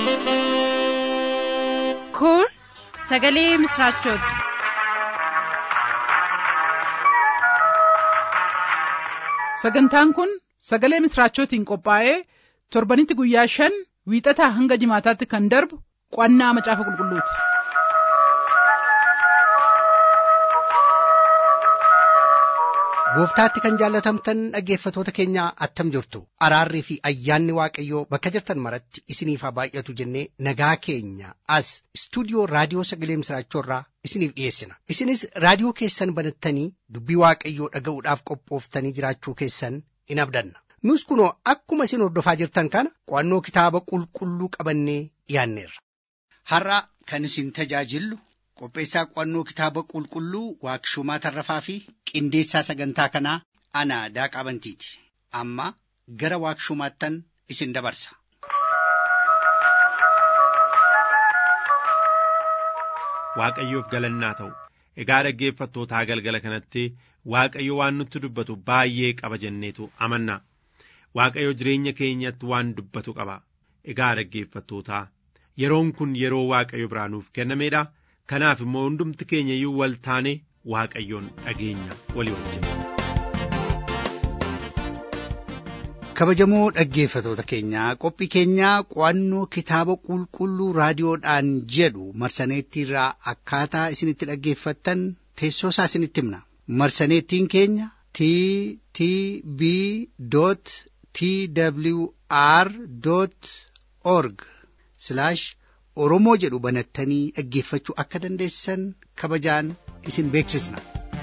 Kun sagalee misraachooti. Sagantaan kun sagalee misraachootiin qophaa'ee torbanitti guyyaa shan wiixataa hanga jimaataatti kan darbu qo'annaa macaafa qulqulluuti. Gooftaatti kan jaallatamtan dhaggeeffatoota keenyaa attam jirtu araarrii fi ayyaanni waaqayyoo bakka jirtan maratti isiniif haa baay'atu jennee nagaa keenya as istuudiyoo raadiyoo sagalee misraachoorraa isiniif dhiyeessina isinis raadiyoo keessan banattanii dubbii waaqayyoo dhaga'uudhaaf qophooftanii jiraachuu keessan in abdanna nus kunoo akkuma isin hordofaa jirtan kana qo'annoo kitaaba qulqulluu qabannee dhiyaanneerra. Har'a kan isin tajaajillu qopheessaa qo'annoo kitaaba qulqulluu waaqshumaa tarrafaa fi qindeessaa sagantaa kanaa ana daaqaa bantiiti amma gara waaqshumaattan isin dabarsa. Waaqayyoof galannaa ta'u egaa dhaggeeffattootaa galgala kanatti Waaqayyo waan nutti dubbatu baay'ee qaba jenneetu amanna Waaqayyo jireenya keenyatti waan dubbatu qaba egaa dhaggeeffattootaa yeroon kun yeroo Waaqayyo biraa nuuf kennameedha. kanaaf immoo hundumti keenya iyyuu wal taane waaqayyoon dhageenya walii wajjin. kabajamoo dhaggeeffatoota keenyaa qophii keenyaa qo'annoo kitaaba qulqulluu raadiyoodhaan jedhu marsaneettiirraa akkaataa isinitti dhaggeeffattan teessoo isaa isinitti himna marsaneettiin keenya t t b t w r org oromoo jedhu banattanii dhaggeeffachuu akka dandeessan kabajaan isin beeksisna.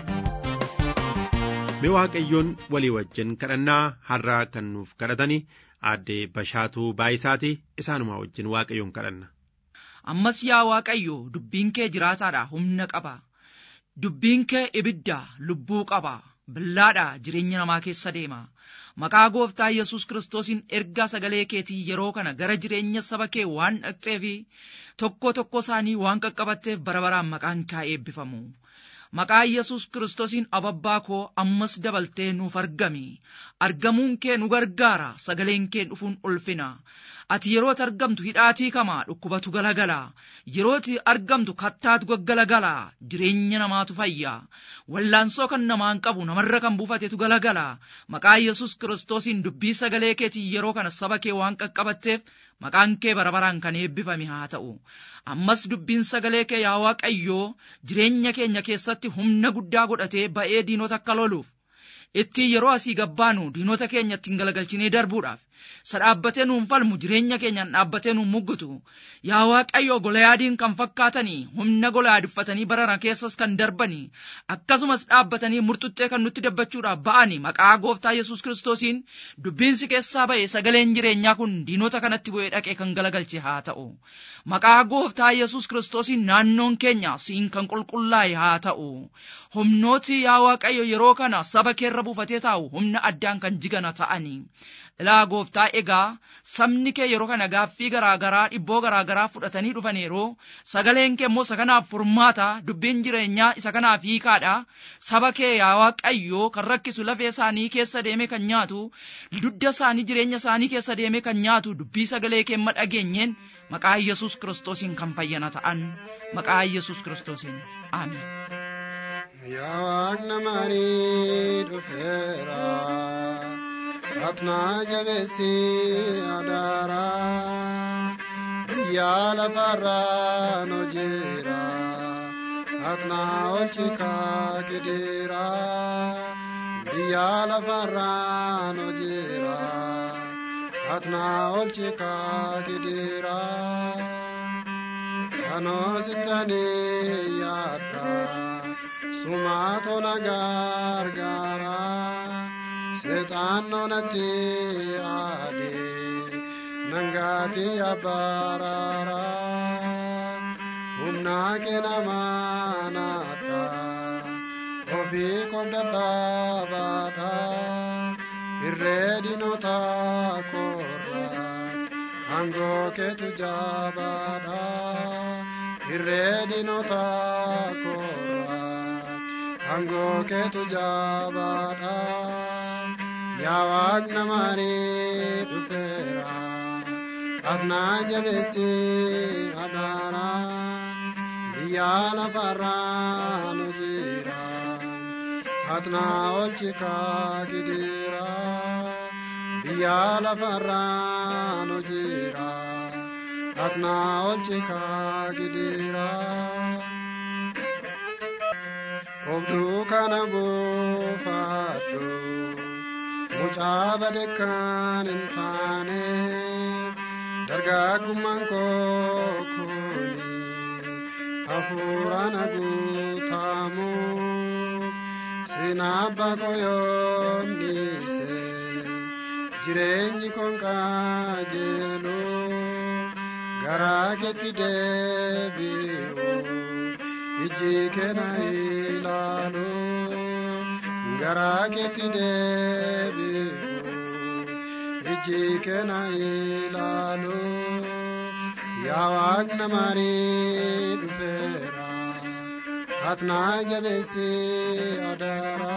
Mee Waaqayyoon walii wajjin kadhannaa har'aa kan nuuf kadhatanii aadde Bashaatuu Baayisaati isaanuma wajjin Waaqayyoon kadhanna. Ammas yaa Waaqayyo dubbiin kee jiraataadha humna qaba. Dubbiin kee ibidda lubbuu qaba. Billaadha jireenya namaa keessa deema. Maqaa gooftaa Yesuus Kiristoosiin ergaa sagalee keetii yeroo kana gara jireenya saba kee waan dhaqxeefi tokko tokko isaanii waan qaqqabatteef bara baraan maqaan kaa eebbifamu. Maqaa Yesuus Kiristoosiin ababbaa koo ammas dabaltee nuuf argami. Argamuun kee nu gargaara sagaleen kee dhufuun ulfina. Ati yerootti argamtu hidhaatii kamaa dhukkubatu galagala. Yerootti argamtu kattaatu gaggalagala. Jireenya namaatu fayya. Wallaansoo kan namaan qabu namarra kan buufatetu galagala. Maqaa Yesuus Kiristoosiin dubbii sagalee keetii yeroo kana saba kee waan qaqqabatteef maqaan kee bara baraan kan eebbifame haa ta'u. Ammas dubbiin sagalee kee yaa Waaqayyoo jireenya keenya keessatti humna guddaa godhatee ba'ee diinota akka loluuf. Ittiin yeroo asii gabbaanu diinota keenya ittiin galagalchinee darbuudhaaf. Isa dhaabbatee nuun falmu jireenya keenyaan dhaabbatee nuun muggutu. Yaa Waaqayyoo golayaadiin kan fakkaatanii humna golayaad uffatanii barara keessas kan darbanii akkasumas dhaabbatanii murtuttee kan nutti dabbachuudhaaf ba'anii maqaa gooftaa Yesuus Kiristoosiin dubbiinsi keessaa ba'e sagaleen jireenyaa kun diinota kanatti bu'ee dhaqee kan galagalche haa ta'u. Maqaa gooftaa Yesuus Kiristoosiin naannoon keenya siin kan qulqullaa'e haa ta'u. Humnooti yaa Waaqayyo yeroo kana saba keerra buufatee taa'u humna addaan kan jigana ta'anii. Ilaa gooftaa egaa sabni kee yeroo kana gaaffii garaa garaa dhibboo garaa garaa fudhatanii dhufaniiru sagaleen kee immoo isa kanaaf furmaata dubbiin jireenyaa isa kanaaf hiikaadha saba kee yaa waaqayyoo kan rakkisu lafee isaanii keessa deeme kan nyaatu dudda isaanii jireenya isaanii keessa deeme kan nyaatu dubbii sagalee kee amma dhageenyeen maqaa yesus kiristoosiin kan fayyana ta'an maqaa yesus kiristoosiin aamen. Yaa waaqna marii dhufeera. Atnaa jabeessi adaara biyya lafarraa nu jira atnaa olchikaa kideera biyya lafarraa nu jira atnaa olchikaa kideera kanoo sittanii yaadda sumaatona gargaara. seexaannoonatti aade nangaati abbaaraara humnaa kenamaanaadha ofii kobdadhaa baata irree dinota korra aangoo keetu jaabaadha irree dinota korra aangoo keetu jaabaadha. yaa waaqna marii dhufeera Atnaa jabeessi adaara biyya lafarraa nu jira. Atnaa olchi kaa gidiira biyya lafarraa nu jira. Atnaa olchi kaa gidiira. Obduu kana buufadhu mucaa badekkaan hin taane dargaggummaan koo kuni hafuuraan guutamu seenaa abbaa koo yoomnise jireenyi koon qajeelu garaa keetti deebi'u. iji keena ilaalu garaa keetti deebi'u iji keena ilaalu yaa waaqna maarii dhufeera atnaa jabeessi adaara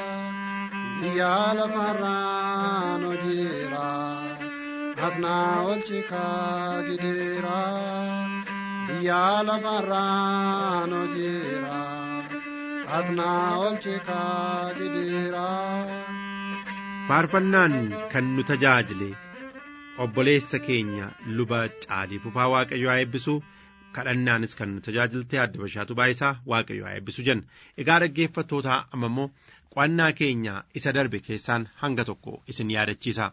biyya lafarraan hojiira atnaa olchi kaa gidiira. biyya lafarraan hojiira atnaa olchi kaa gidiira. faarfannaan kan nu tajaajile obboleessa keenya luba caalii fufaa waaqayyo haa eebbisu kadhannaanis kan nu tajaajilte adda bashaatu baayisaa waaqayyo haa eebbisu jenna egaa dhaggeeffattootaa amma immoo qo'annaa keenya isa darbe keessaan hanga tokko isin yaadachiisa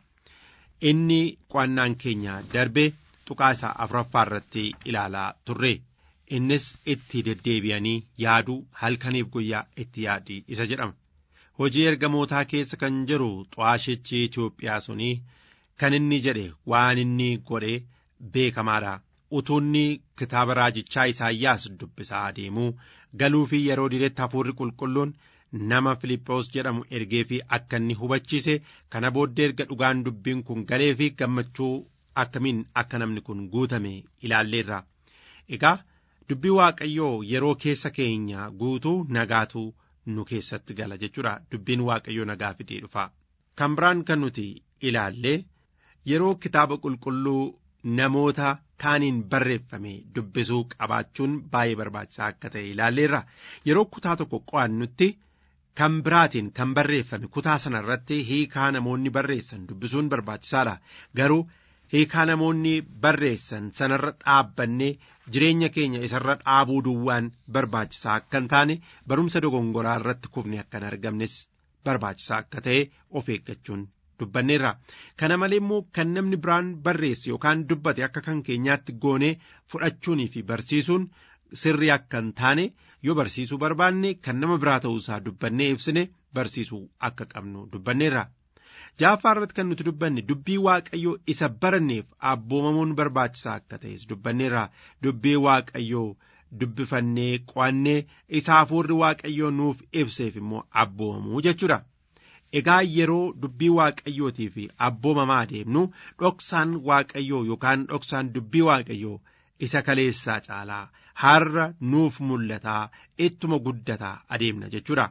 inni qo'annaan keenya darbe tuqaa isaa afuraffaa irratti ilaalaa turre innis itti deddeebi'anii yaaduu halkaniif guyyaa itti yaadii isa jedhama hojii ergamootaa keessa kan jiru xu'aashichi Itoophiyaa sunii kan inni jedhe waan inni godhe beekamaadha utuunni kitaaba raajichaa Isaayyaas dubbisaa adeemuu galuu fi yeroo diretti hafuurri qulqulluun nama Filiphos jedhamu ergee fi akka inni hubachiise kana booddee erga dhugaan dubbiin kun galee fi gammachuu akkamiin akka namni kun guutame ilaalleerra egaa dubbii waaqayyoo yeroo keessa keenya guutuu nagaatu nu keessatti gala jechuudha dubbiin waaqayyoo nagaa fidee dhufa kan biraan kan nuti ilaallee yeroo kitaaba qulqulluu namoota kaaniin barreeffame dubbisuu qabaachuun baay'ee barbaachisaa akka ta'e ilaalleerra yeroo kutaa tokko qo'annutti kan biraatiin kan barreeffame kutaa sana irratti hiikaa namoonni barreessan dubbisuun barbaachisaadha garuu hiikaa namoonni barreessan sanarra dhaabbannee jireenya keenya isarra dhaabuu duwwaan barbaachisaa akka hin taane barumsa dogongoraa irratti kufne akka hin argamnes barbaachisaa akka ta'e of eeggachuun dubbanneerra kana malee immoo kan namni biraan barreesse yookaan dubbate akka kan keenyaatti goonee fudhachuunii fi barsiisuun sirrii akka hin taane yoo barsiisuu barbaanne kan nama biraa ta'uusaa dubbannee ibsine barsiisuu akka qabnu dubbanneerra. jaaffaa irratti kan nuti dubbanne dubbii waaqayyoo isa baranneef abboomamuun barbaachisaa akka ta'es dubbanneerra dubbii waaqayyoo dubbifannee qo'annee isa hafuurri waaqayyoo nuuf ibseef immoo abboomamuu jechuudha. Egaa yeroo dubbii waaqayyootii fi abboomamaa deemnu dhoksaan waaqayyoo yookaan dhoksaan dubbii waaqayyoo isa kaleessaa caalaa har'a nuuf mul'ataa ittuma guddataa adeemna jechuudha.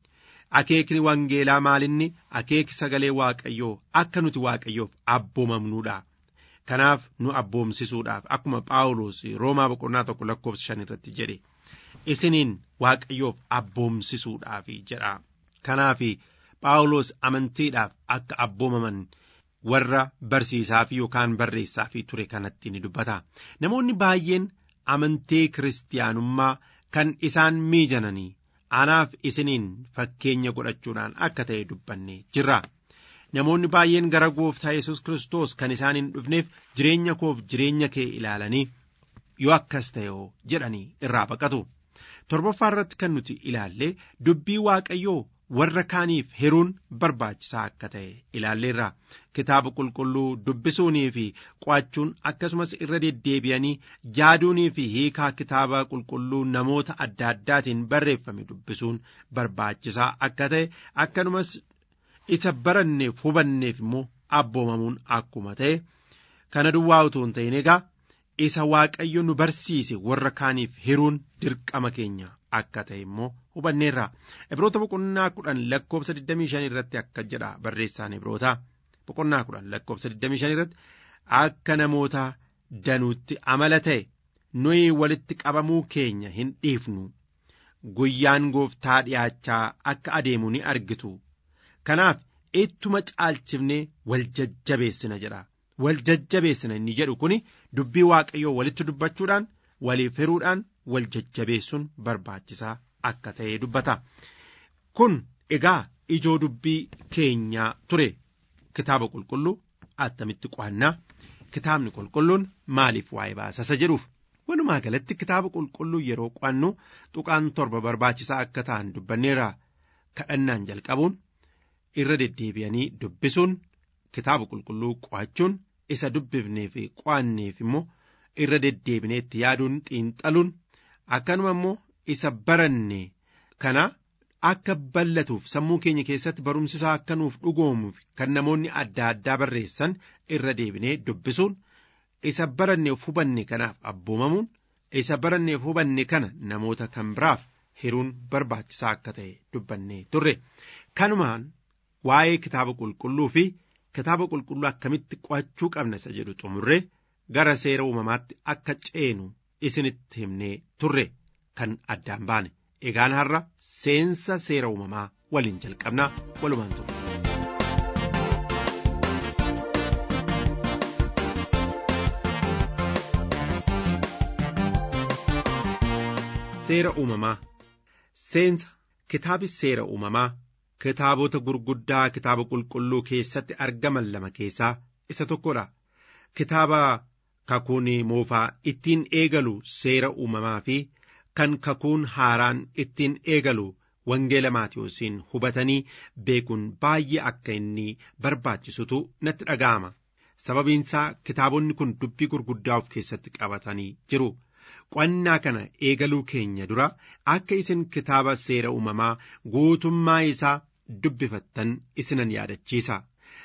akeekni wangeelaa maalinni akeeki sagalee waaqayyoo akka nuti waaqayyoof abboomamnuudha. Kanaaf nu abboomsisuudhaaf akkuma Phaawulos Roomaa boqonnaa tokko lakkoofsa shan irratti jedhe isiniin waaqayyoof abboomsisuudhaaf jedha. Kanaaf Phaawulos amantiidhaaf akka abboomaman warra barsiisaaf yookaan barreessaaf ture kanatti ni dubbata. Namoonni baay'een amantii kiristaanummaa kan isaan miijananii anaaf isiniin fakkeenya godhachuudhaan akka ta'e dubbanne jirra. Namoonni baay'een gara gooftaa Yesuus Kiristoos kan isaan hin dhufneef jireenya koof jireenya kee ilaalanii yoo akkas ta'e jedhanii irraa baqatu. Torbaffaa irratti kan nuti ilaalle dubbii waaqayyoo warra kaaniif hiruun barbaachisaa akka ta'e ilaalleerra. Kitaaba qulqulluu dubbisuunii fi qo'achuun akkasumas irra deddeebi'anii yaaduunii fi hiikaa kitaaba qulqulluu namoota adda addaatiin barreeffame dubbisuun barbaachisaa akka ta'e akkanumas isa baranneef hubanneef immoo abboomamuun akkuma ta'e kana duwwaa utuu hin ta'in egaa isa waaqayyo nu barsiise warra kaaniif hiruun dirqama keenya akka ta'e immoo hubanneerra ibroota boqonnaa kudhan lakkoofsa 25 irratti akka jedha barreessaan ibroota boqonnaa kudhan lakkoofsa 25 irratti akka namoota danuutti amala ta'e nuyi walitti qabamuu keenya hin dhiifnu guyyaan gooftaa dhi'aachaa akka adeemu ni argitu kanaaf ittuma caalchifnee wal jajjabeessina jedha wal jajjabeessina inni jedhu kun dubbii waaqayyoo walitti dubbachuudhaan waliif hiruudhaan wal jajjabeessuun barbaachisaa akka ta'e dubbata kun egaa ijoo dubbii keenyaa ture kitaaba qulqulluu attamitti qo'annaa kitaabni qulqulluun maaliif waa'ee baasasa jedhuuf walumaa galatti kitaaba qulqulluu yeroo qo'annu tuqaan torba barbaachisaa akka ta'an dubbanneerra kadhannaan jalqabuun irra deddeebi'anii dubbisuun kitaaba qulqulluu qo'achuun isa dubbifnee fi qo'anneef immoo irra deddeebinee itti yaaduun xiinxaluun akkanuma immoo isa baranne kana akka ballatuuf sammuu keenya keessatti barumsisaa akka nuuf dhugoomuuf kan namoonni adda addaa barreessan irra deebinee dubbisuun isa baranneef hubanne kanaaf abboomamuun isa baranneef hubanne kana namoota kan biraaf hiruun barbaachisaa akka ta'e dubbannee turre kanumaan waa'ee kitaaba qulqulluu fi kitaaba qulqulluu akkamitti qo'achuu qabna isa jedhu xumurre gara seera uumamaatti akka ceenu isinitti himnee turre kan addaan baane egaan har'a seensa seera uumamaa waliin jalqabnaa walumaan ture. Seera uumamaa Seensa kitaabi seera uumamaa kitaabota gurguddaa kitaaba qulqulluu keessatti argaman lama keessaa isa tokkodha. Kitaaba kakuun moofaa ittiin eegalu seera uumamaa fi kan kakuun haaraan ittiin eegalu wangeela maatiyoosiin hubatanii beekuun baay'ee akka inni barbaachisutu natti dhaga'ama. Sababiinsaa kitaabonni kun dubbii gurguddaa of keessatti qabatanii jiru. Qo'annaa kana eegaluu keenya dura akka isin kitaaba seera uumamaa guutummaa isaa dubbifattan isinan yaadachiisa.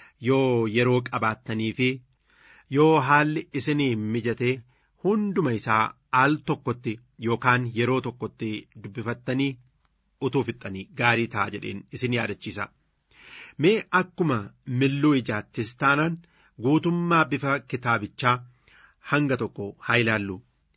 Yoo yeroo qabaattanii fi yoo haalli isinii mijate hunduma isaa al tokkotti yookaan yeroo tokkotti dubbifattanii utuu fixxanii gaarii ta'a jedheen isin yaadachiisa. Mee akkuma milluu ijaattis taanaan guutummaa bifa kitaabichaa hanga tokko haa ilaallu.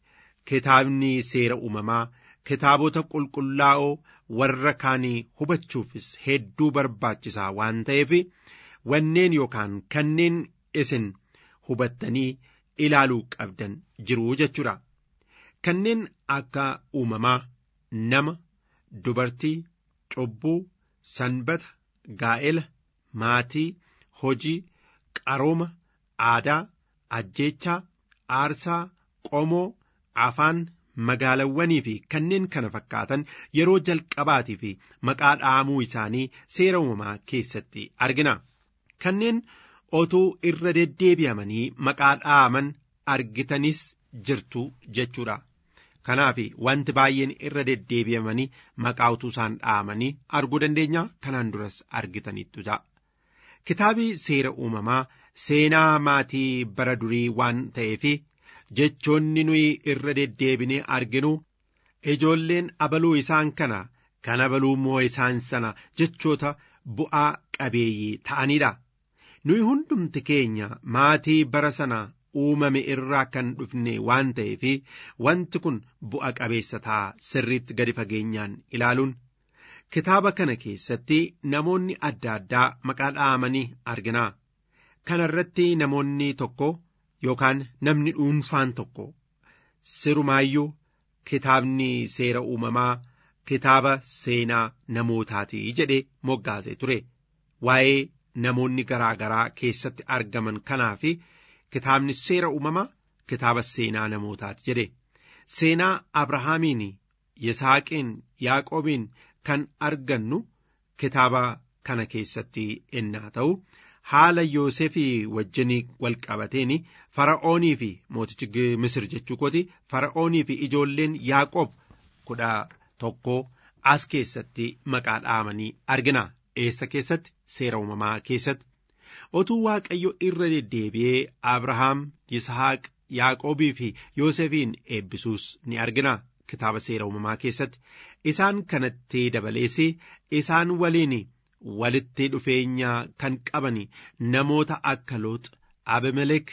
Kitaabni seera uumamaa kitaabota qulqullaa'oo warra kaanii hubachuufis hedduu barbaachisaa waan ta'eef wanneen yookaan kanneen isin hubattanii ilaaluu qabdan jiru jechuudha. Kanneen akka uumamaa nama, dubartii, cubbuu, sanbata, gaa'ela, maatii, hojii, qarooma, aadaa, ajjeechaa, aarsaa, qomoo, afaan, magaalawwanii fi kanneen kana fakkaatan yeroo jalqabaatii fi maqaa dhaamuu isaanii seera uumamaa keessatti argina. Kanneen otuu irra deddeebi'amanii maqaa dhaaman argitanis jirtu jechuudha. Kanaaf wanti baay'een irra deddeebi'amanii maqaa utuu isaan dhaamanii arguu dandeenya kanaan duras argitaniittu ta'a. Kitaabi seera uumamaa seenaa maatii bara durii waan ta'eef jechoonni nuyi irra deddeebinee arginu ijoolleen abaluu isaan kana kan abaluu moo isaan sana jechoota bu'aa qabeeyyii ta'anidha. Nuyi hundumti keenya maatii bara sana uumame irraa kan dhufne waan ta'eef wanti kun bu'a qabeessa ta'a sirriitti gadi fageenyaan ilaaluun. Kitaaba kana keessatti namoonni adda addaa maqaa dhaamanii argina. Kana irratti namoonni tokko yookaan namni dhuunfaan tokko sirumaayyuu kitaabni seera uumamaa kitaaba seenaa namootaati jedhee moggaasee ture. Waa'ee namoonni garaa garaa keessatti argaman kanaaf kitaabni seera uumamaa kitaaba seenaa namootaati jedhe. Seenaa Abrahaamiin, Yisaaqiin, Yaaqoobiin kan argannu kitaaba kana keessatti ennaa ta'u. haala Yoosefii wajjin wal qabateen fara'oonii fi mootichi Misir jechuu kooti fara'oonii fi ijoolleen Yaaqoob kudha tokko as keessatti maqaa dhaamanii argina. Eessa keessatti? Seera uumamaa keessatti. Otuu Waaqayyo irra deddeebi'ee Abrahaam, Yisahaaq, Yaaqoobii fi Yoosefiin eebbisuus ni argina. Kitaaba seera uumamaa keessatti. Isaan kanatti dabalees isaan waliin walitti dhufeenya kan qaban namoota akka Loox, Abimelek,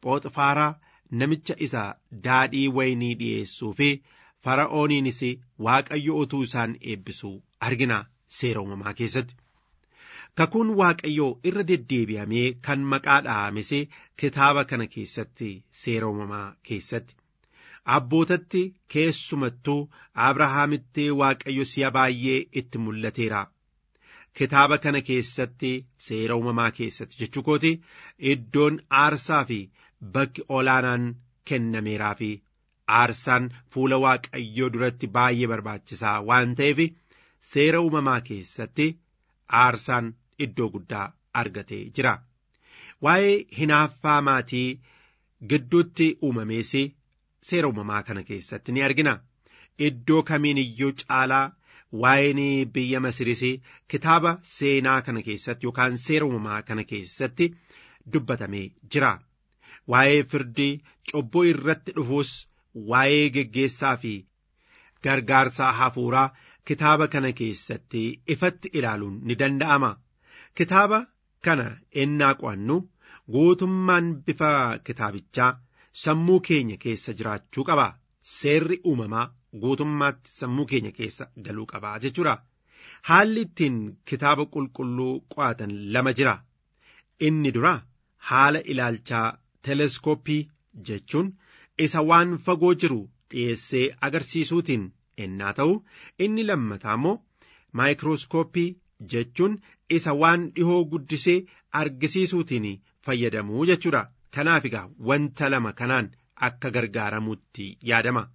phooxifaaraa namicha isa daadhii waynii dhi'eessuu fi fara'ooniinis waaqayyo utuu isaan eebbisuu argina seera uumamaa keessatti. Kakuun waaqayyoo irra deddeebi'amee kan maqaa dha'ames kitaaba kana keessatti seera uumamaa keessatti. Abbootatti keessumattuu Abrahaamitti waaqayyo si'a baay'ee itti mul'ateera. Kitaaba kana keessatti seera uumamaa keessatti jechuu kooti iddoon aarsaa fi bakki olaanaan kennameeraa fi aarsaan fuula waaqayyoo duratti baay'ee barbaachisaa waan ta'eef seera uumamaa keessatti aarsaan iddoo guddaa argatee jira. Waa'ee hinaaffaa maatii gidduutti uumamees seera uumamaa kana keessatti ni argina. Iddoo kamiin iyyuu caalaa waa'een biyya Masiris kitaaba seenaa kana keessatti yookaan seera uumamaa kana keessatti dubbatamee jira. Waa'ee firdii cubbuu irratti dhufuus waa'ee geggeessaa fi gargaarsaa hafuuraa kitaaba kana keessatti ifatti ilaaluun ni danda'ama. Kitaaba kana ennaa qo'annu guutummaan bifa kitaabichaa sammuu keenya keessa jiraachuu qaba. Seerri uumamaa guutummaatti sammuu keenya keessa galuu qaba jechuudha. Haalli ittiin kitaaba qulqulluu qo'atan lama jira. Inni dura haala ilaalchaa teleskooppii jechuun isa waan fagoo jiru dhiyeessee agarsiisuutiin ennaa ta'u inni lammataa immoo maayikirooskooppii jechuun isa waan dhihoo guddisee argisiisuutiin fayyadamuu jechuudha. Kanaaf egaa wanta lama kanaan akka gargaaramuutti yaadama.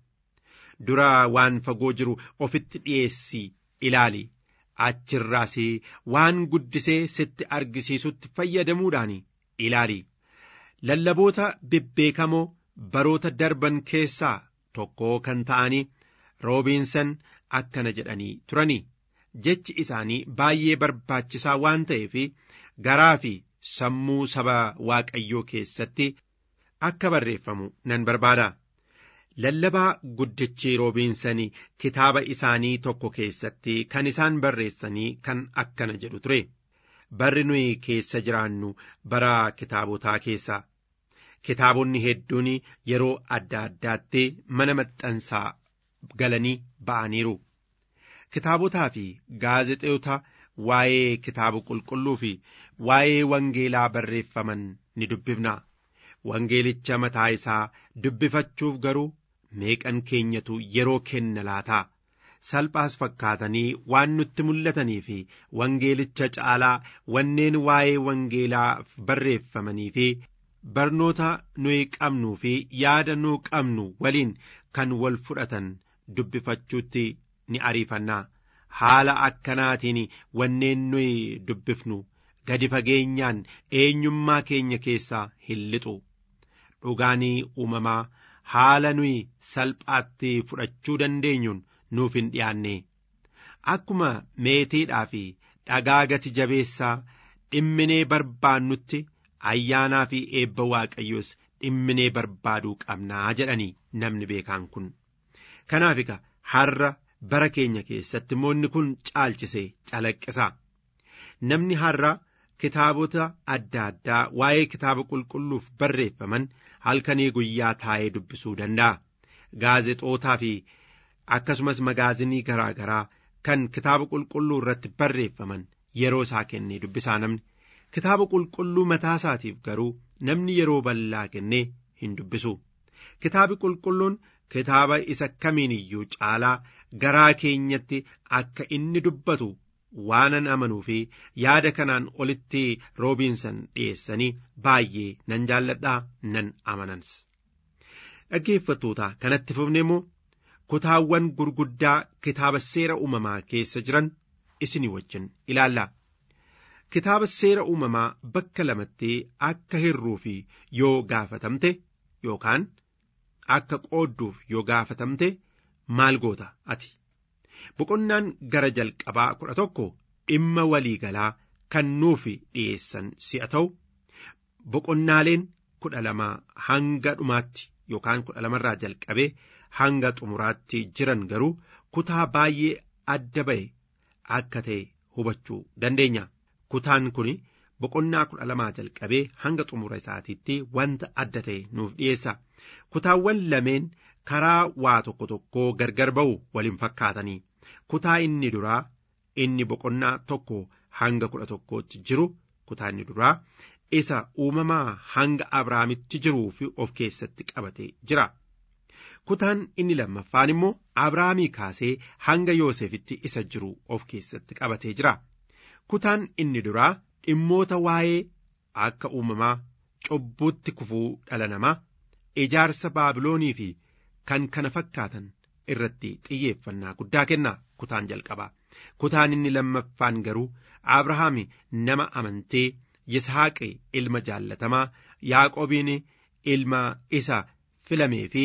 Dura waan fagoo jiru ofitti dhiyeessii ilaali. Achirraas waan guddisee sitti argisiisutti fayyadamuudhaan ilaali. Lallaboota bebbeekamoo baroota darban keessaa tokko kan ta'anii roobiinsan akkana jedhanii turani. Jechi isaanii baay'ee barbaachisaa waan ta'eef garaa fi sammuu saba waaqayyoo keessatti akka barreeffamu nan barbaada. Lallabaa guddichi roobiinsanii kitaaba isaanii tokko keessatti kan isaan barreessanii kan akkana jedhu ture. Barri nuyi keessa jiraannu bara kitaabotaa keessa. Kitaabonni hedduun yeroo adda addaatti mana maxxansaa galanii ba'aniiru. Kitaabotaa fi gaazexeota waa'ee kitaaba qulqulluu fi waa'ee wangeelaa barreeffaman ni dubbifna. Wangeelicha mataa isaa dubbifachuuf garuu meeqan keenyatu yeroo kenna laata. Salphaas fakkaatanii waan nutti mul'atanii fi wangeelicha caalaa wanneen waa'ee wangeelaa barreeffamanii fi barnoota nuyi qabnuu fi yaada nu qabnu waliin kan wal fudhatan dubbifachuutti ni ariifannaa. Haala akkanaatiin wanneen nuyi dubbifnu gadi fageenyaan eenyummaa keenya keessaa hin lixu. Dhugaanii uumamaa haala nuyi salphaatti fudhachuu dandeenyuun nuuf hin dhiyaanne. Akkuma meetiidhaa fi dhagaa gati jabeessaa dhimminee barbaannutti ayyaanaa fi eebba waaqayyoos dhimminee barbaaduu qabnaa jedhanii namni beekaan kun. Kanaaf egaa har'a bara keenya keessatti moonni kun caalchisee calaqqisa. Namni har'a kitaabota adda addaa waa'ee kitaaba qulqulluuf barreeffaman halkanii guyyaa taa'ee dubbisuu danda'a. Gaazexootaa fi akkasumas magaazinii garaa garaa kan kitaaba qulqulluu irratti barreeffaman yeroo isaa kennee dubbisaa namni. Kitaaba qulqulluu mataa isaatiif garuu namni yeroo bal'aa kennee hin dubbisu. Kitaabi qulqulluun kitaaba isa kamiin iyyuu caalaa garaa keenyatti akka inni dubbatu waanan amanuu fi yaada kanaan olitti roobiinsan dhiyeessanii baay'ee nan jaalladhaa nan amanans. Dhaggeeffattoota kanatti fufne immoo kutaawwan gurguddaa kitaaba seera uumamaa keessa jiran isinii wajjin ilaalla. Kitaaba seera uumamaa bakka lamatti akka hirruuf yoo gaafatamte yookaan akka qoodduuf yoo gaafatamte maal goota ati? Boqonnaan gara jalqabaa kudha tokko dhimma waliigalaa kan nuuf dhiyeessan si'a ta'u boqonnaaleen kudha lama hanga dhumaatti yookaan kudha lamarraa jalqabee hanga xumuraatti jiran garuu kutaa baay'ee adda ba'e akka ta'e hubachuu dandeenya. Kutaan kun boqonnaa kudha lamaa jalqabee hanga xumura isaatiitti wanta adda ta'e nuuf dhiyeessa kutaawwan lameen karaa waa tokko tokkoo gargar ba'u waliin fakkaatanii kutaa inni duraa inni boqonnaa tokko hanga kudha tokkootti jiru kutaa inni duraa isa uumamaa hanga abrahaamitti jiruu fi of keessatti qabatee jira. kutaan inni lammaffaan immoo abrahaamii kaasee hanga yoosefitti isa jiru of keessatti qabatee jira. kutaan inni duraa dhimmoota waa'ee akka uumamaa cubbuutti kufuu dhala namaa ijaarsa baabiloonii fi kan kana fakkaatan irratti xiyyeeffannaa guddaa kenna kutaan jalqabaa kutaan inni lammaffaan garuu abrahaam nama amantee yisaaqi ilma jaallatamaa yaaqobiin ilma isa filamee fi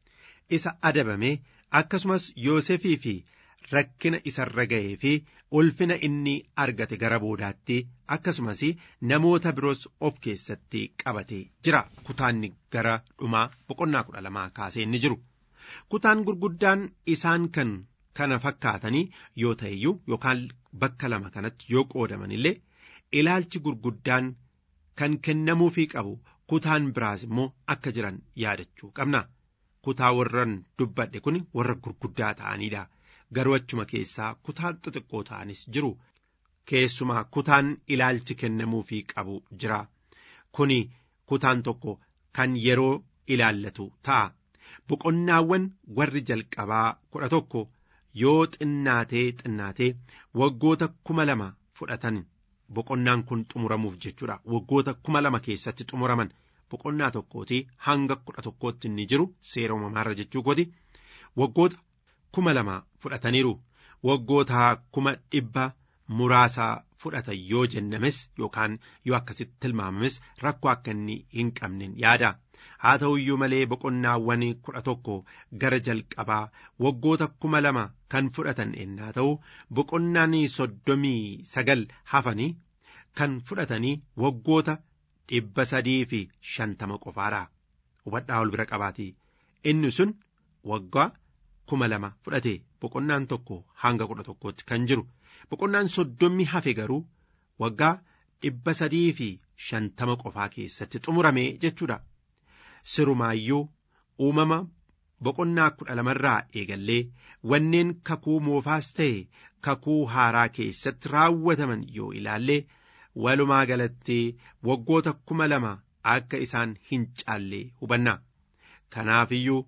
isa adabame akkasumas yoosefii fi rakkina isarra ga'ee fi ulfina inni argate gara boodaatti akkasumas namoota biroos of keessatti qabatee jira kutaanni gara dhumaa boqonnaa kudha lamaa kaasee inni jiru kutaan gurguddaan isaan kan kana fakkaatanii yoo ta'eyyuu yookaan bakka lama kanatti yoo qoodaman illee ilaalchi gurguddaan kan kennamuufii qabu kutaan biraas immoo akka jiran yaadachuu qabna kutaa warran dubbadhe kun warra gurguddaa ta'aniidha. garuu achuma keessaa kutaan xixiqqoo ta'anis jiru keessumaa kutaan ilaalchi kennamuufii qabu jira kuni kutaan tokko kan yeroo ilaallatu ta'a boqonnaawwan warri jalqabaa kudha tokko yoo xinnaatee xinnaatee waggoota kuma lama fudhatan boqonnaan kun xumuramuuf jechuudha waggoota kuma lama keessatti xumuraman boqonnaa tokkooti hanga kudha tokkootti inni jiru seera uumamaarra jechuu kooti waggoota kuma lama fudhataniiru waggoota kuma dhibba muraasa fudhatan yoo jennames yookaan yoo akkasitti tilmaamames rakkoo akka inni hin qabnen yaada haa ta'u iyyuu malee boqonnaawwan kudha tokko gara jalqabaa waggoota kuma lama kan fudhatan ennaa ta'u boqonnaan soddomii sagal hafanii kan fudhatanii waggoota dhibba sadii fi shantama qofaadha hubadhaa ol bira qabaati inni sun waggaa kuma lama fudhate boqonnaan tokko hanga kudha tokkootti kan jiru boqonnaan soddommi hafe garuu waggaa dhibba sadii fi shantama qofaa keessatti xumurame jechuudha sirumaayyuu uumama boqonnaa kudha lamarraa eegallee wanneen kakuu moofaas ta'e kakuu haaraa keessatti raawwataman yoo ilaalle walumaa galatti waggoota kuma lama akka isaan hin caalle hubanna kanaafiyyuu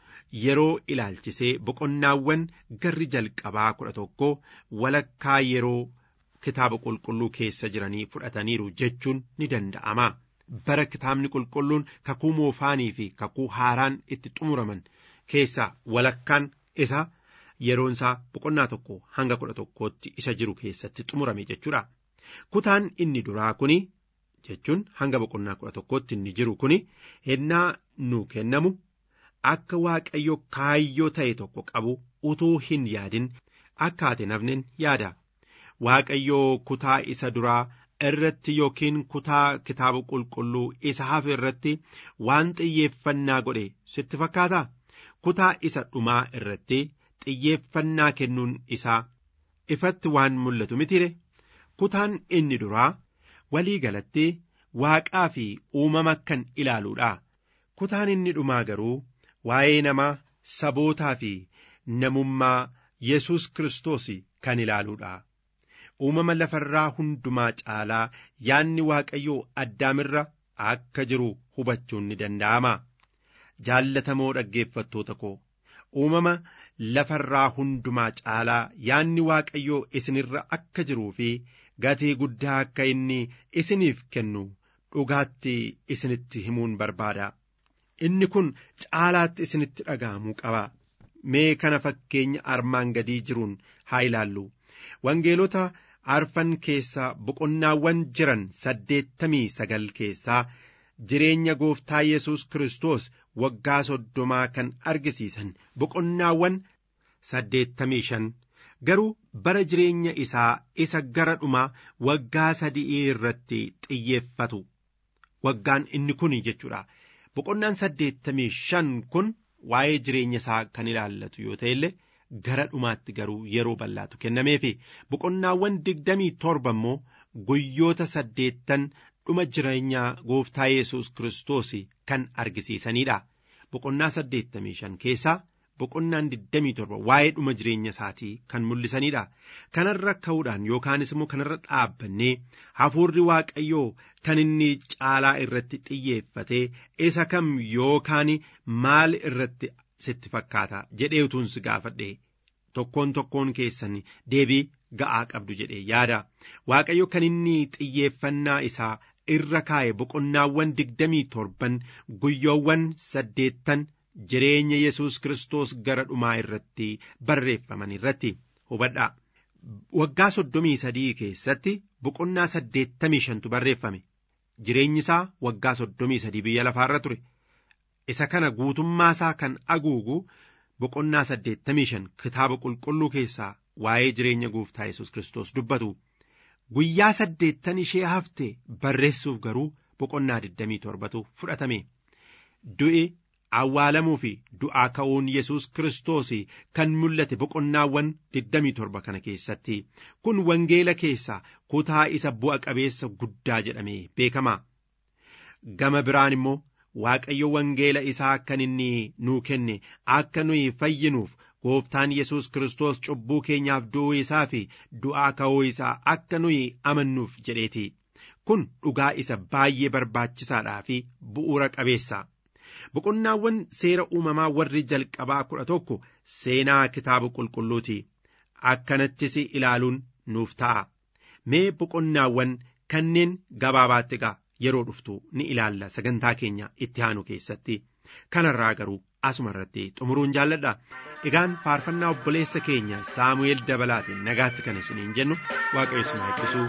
yeroo ilaalchisee boqonnaawwan garri jalqabaa kudha tokko walakkaa yeroo kitaaba qulqulluu keessa jiranii fudhataniiru jechuun ni danda'ama. Bara kitaabni qulqulluun kakuu moofaanii fi kakuu haaraan itti xumuraman keessaa walakkaan isa yeroon isaa boqonnaa tokko hanga kudha tokkootti isa jiru keessatti xumurame jechuudha. Kutaan inni duraa kuni jechuun hanga boqonnaa kudha tokkootti inni jiru kuni hennaa nu kennamu akka waaqayyo kaayyoo ta'e tokko qabu utuu hin yaadin akka ati nafnin yaada. Waaqayyoo kutaa isa duraa irratti yookiin kutaa kitaaba qulqulluu isa hafe irratti waan xiyyeeffannaa godhe sitti fakkaata kutaa isa dhumaa irratti xiyyeeffannaa kennuun isaa ifatti waan mul'atu mitire kutaan inni duraa walii galatti waaqaa fi uumama kan ilaaluudha kutaan inni dhumaa garuu waa'ee namaa sabootaa fi namummaa yesus kiristoos kan ilaaluudha. uumama lafarraa hundumaa caalaa yaanni waaqayyoo addaamirra akka jiru hubachuun ni danda'ama. Jaallatamoo dhaggeeffattoota koo uumama lafarraa hundumaa caalaa yaanni waaqayyoo isinirra akka jiruu fi gatii guddaa akka inni isiniif kennu dhugaatti isinitti himuun barbaada. Inni kun caalaatti isinitti dhaga'amuu qaba. Mee kana fakkeenya armaan gadii jiruun haa ilaallu. Wangeelota arfan keessaa boqonnaawwan jiran saddeettamii sagal keessaa jireenya gooftaa Yesuus Kiristoos waggaa soddomaa kan argisiisan boqonnaawwan saddeettamii shan garuu bara jireenya isaa isa gara dhumaa waggaa sadii irratti xiyyeeffatu waggaan inni kun jechuudha boqonnaan saddeettamii shan kun waa'ee jireenya isaa kan ilaallatu yoo ta'e illee gara dhumaatti garuu yeroo bal'aatu kennameefi boqonnaawwan digdamii torba immoo guyyoota saddeettan dhuma jireenyaa gooftaa yesus kiristoos kan argisiisanidha boqonnaa saddeettamii shan keessaa boqonnaan digdamii torba waa'ee dhuma jireenya isaatii kan mul'isanidha kanarra ka'uudhaan yookaanis immoo kanarra dhaabbannee hafuurri waaqayyoo kan inni caalaa irratti xiyyeeffate isa kam yookaan maal irratti sitti fakkaata jedhee utuun si gaafadhe tokkoon tokkoon keessan deebii ga'aa qabdu jedhee yaada waaqayyo kan inni xiyyeeffannaa isaa irra kaa'e boqonnaawwan digdamii torban guyyoowwan saddeettan jireenya yesus kiristoos gara dhumaa irratti barreeffaman irratti hubadhaa waggaa soddomii sadii keessatti boqonnaa saddeettamii shantu barreeffame jireenyi isaa waggaa soddomii sadii biyya lafaarra ture isa kana guutummaa isaa kan aguugu boqonnaa saddeettamii shan kitaaba qulqulluu keessaa waa'ee jireenya gooftaa yesus kiristoos dubbatu guyyaa saddeettan ishee hafte barreessuuf garuu boqonnaa digdamii torbatu fudhatame du'i awwaalamuu fi du'aa ka'uun yesus kiristoos kan mul'ate boqonnaawwan digdamii torba kana keessatti kun wangeela keessaa kutaa isa bu'a qabeessa guddaa jedhamee beekama gama biraan immoo waaqayyo wangeela isaa kan inni nuu kenne akka nuyi fayyinuuf gooftaan yesus kiristoos cubbuu keenyaaf du'uu isaa fi du'aa ka'uu isaa akka nuyi amannuuf jedheeti kun dhugaa isa baay'ee barbaachisaadhaa fi bu'uura qabeessa boqonnaawwan seera uumamaa warri jalqabaa kudha tokko seenaa kitaaba qulqulluuti akkanattis ilaaluun nuuf ta'a mee boqonnaawwan kanneen gabaabaatti egaa yeroo dhuftu ni ilaalla sagantaa keenya itti aanu keessatti kanarraa garuu asuma irratti xumuruun jaalladha egaan faarfannaa obboleessa keenya saamu'eel dabalaatiin nagaatti kan isiniin jennu waaqayyo isin eebbisu.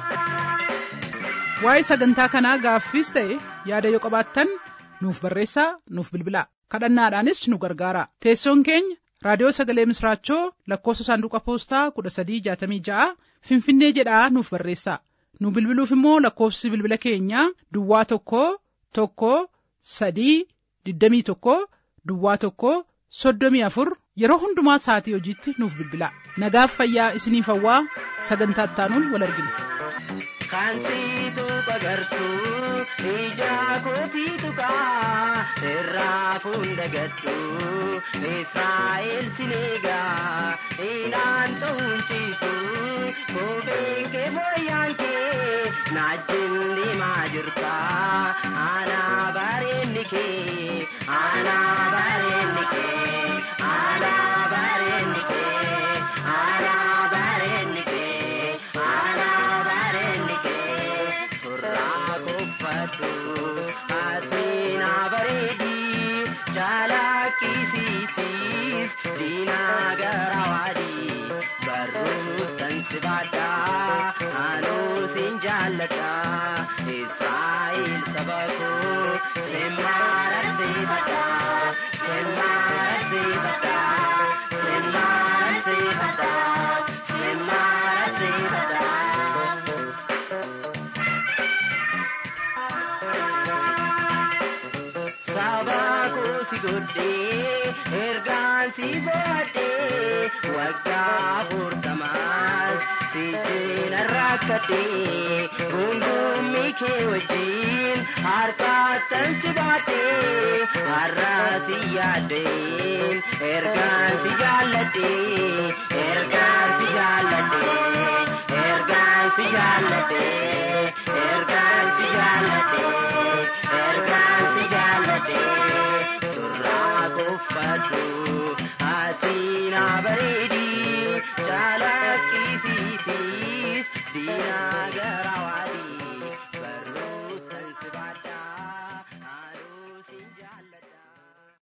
waa'ee sagantaa kanaa gaaffiis ta'e yaada yoo qabaattan nuuf barreessaa nuuf bilbilaa kadhannaadhaanis nu gargaara teessoon keenya raadiyoo sagalee misraachoo lakkoofsa saanduqa poostaa kudha sadii jaatamii ja'a finfinnee jedhaa nuuf barreessaa nu bilbiluuf immoo lakkoofsi bilbila keenyaa duwwaa tokko tokko sadii digdamii tokko duwwaa tokko soddomii afur yeroo hundumaa sa'atii hojiitti nuuf bilbilaa nagaaf fayyaa isiniif hawwaa sagantaa ittaanuun wal argina. kan siitu bagartuu ija kootii tuqaa irraa fuunda gadhu israa'el sineegaa inaan ta'uun ciitu kopheen kee fooyyaan kee naajjin deemaa jirta aanaa bareenni kee aanaa bareenni kee aanaa bareenni kee aanaa bareenni kee aanaa bareenni kee surraa kuffadhu ati na bareedi jaalakkisiitis diinaa gara waadii barruuttan si baadha anuu sin jaalladha israa'el saba koo simmaararsiifadha simmaararsiifadha simmaararsiifadha simmaararsiifadha. Sabaa si godhee ergaan si boodhee waggaa afurtamaas si jina rakkadhee gungummii kee wajjin harkaattan si baadhee har'aa si yaaddeen ergaan si jaalladhee ergaan si jaalladhee ergaan si jaalladhee ergaan si jaalladhee ergaan si jaalladhee surraa kuffadhu ati na bareedi jaalakkisiitis diinaa.